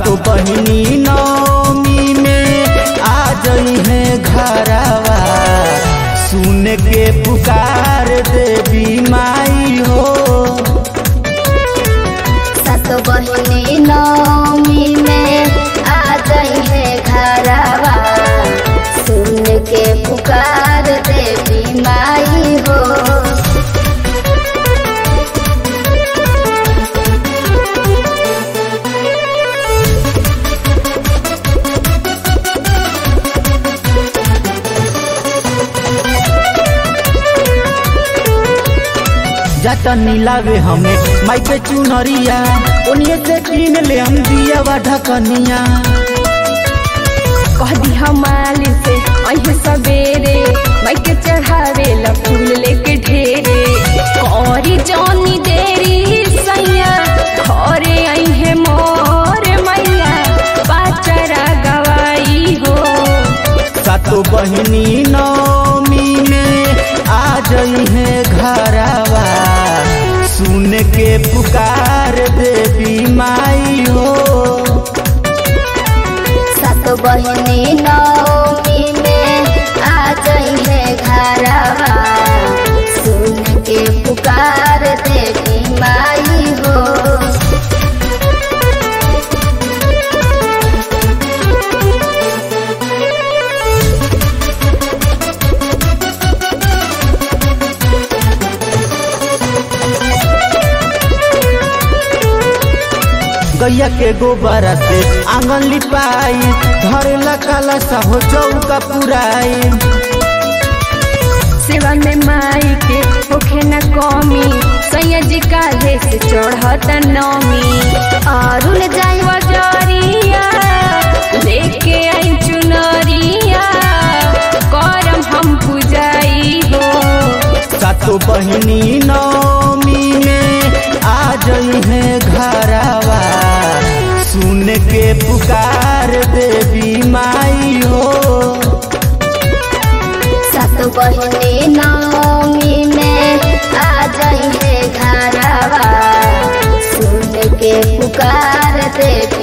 सातो बहिनी नौमी में आ जई है घरवा सुन के पुकार देवी माई हो सातो बहिनी नौमी में आ गई है घरवा सुन के पुकार देवी माई हो जाता नीलावे हमें माई के चुनरिया उन्हीं से कीन ले हम दिया वा ढकनिया कह दी हमाली से अहे सवेरे माई के चढ़ावे ला फूल लेके ढेरे कौरी जौनी देरी सैया घरे अहे मोर मैया पाचरा गवाई हो सातो बहिनी नौमी में आ जई है घरवा सुन के पुकार देवी माई हो सातो बहिनी नौमी में आ गई है घरवा सुन के पुकार देवी माई हो गैया के गोबर से आंगन लिपाई धरेला काला सा हो चौका पुराई सेवा में माई के होखे न कमी सैया जी काहे से चढ़त नमी अरुण जाई बजरिया लेके आई चुनरिया करम हम पूजाई हो सातो बहिनी नौमी में आ जई है घरवा सुन के पुकार देवी माई हो सातो बहिनी नौमी में आ गई है घरवा सुन के पुकार देवी